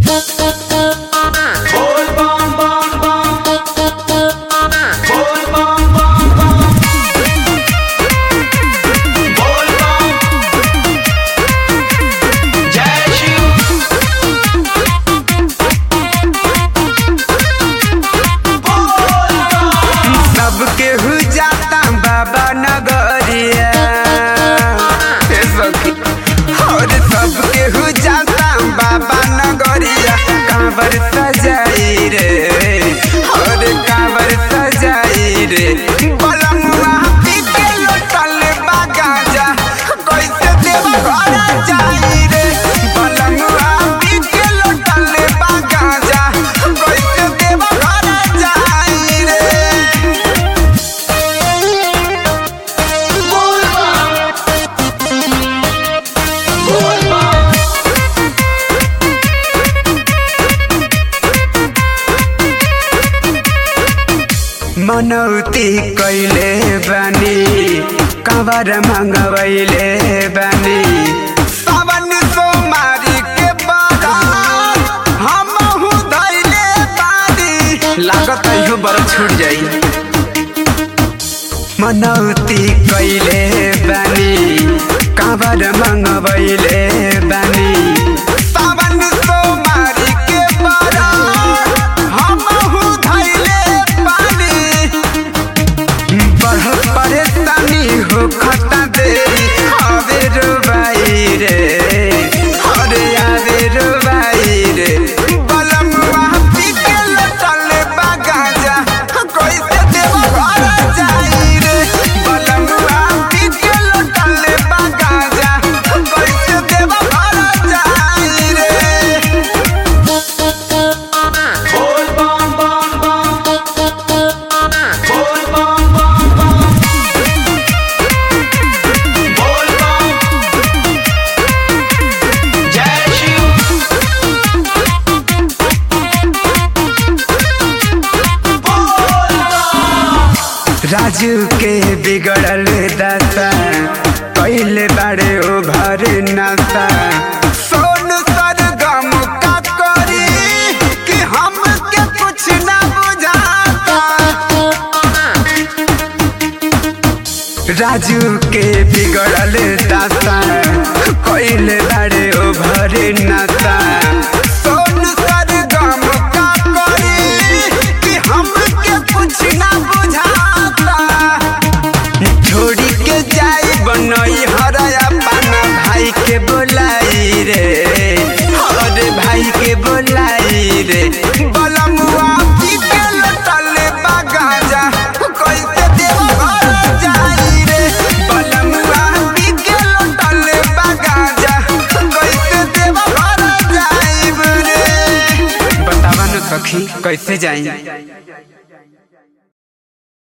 Bol bom bom bom. Bol bom bom bom. Bol bom. Jai Shiv. Bol bom. सबके हु जाता बाबा नगरिया हे सखी और सबके हु जाता बाबा नगरिया कांवर सजाई रे और कांवर सजाई रे बलमुआ पी के लोटल बा गांजा कैसे देव घर जाई रे बलमुआ पी के लोटल बा गांजा कैसे देव घर जाई रे Bol bom. Bol bom. मनौती कैले बानी कवर मंगवैले बानी सावन सोमारी के बारात हमहु धैले बानी लागत इहो बर छूट जाई मनौती कैले बानी कवर मंगवैले बानी सावन सोमारी के बारात हमहु धैले बानी बढ़ परेशानी हो खता देरी आवे रुबाई रे अरे आवे रुबाई रे बलमुआ पी के लटल बा गांजा कैसे देव घर जाई रे बलमुआ पी के लटल बा गांजा कैसे देव घर जाई रे Bol bom bom bom. Bol bom bom bom. Bol bom. Jai Shiv. Bol bom. Raju के बिगड़ल दशा पहले बड़े उभर नशा सोन सरगम का करी कि हमके कुछ ना बुझाता राजू के बिगड़ल दशा पहले बड़े उभर नशा सोन सरगम का करी कि हमके कुछ ना बुझाता छोड़ी के जाई बनई हरया पाना भाई के बोलाई रे अरे भाई के बोलाई रे बलमुआ पी के लटल बा गांजा कैसे देव घर जाई रे बलमुआ पी के लटल बा गांजा कैसे देव घर जाई रे बतावा न सखी कैसे जाई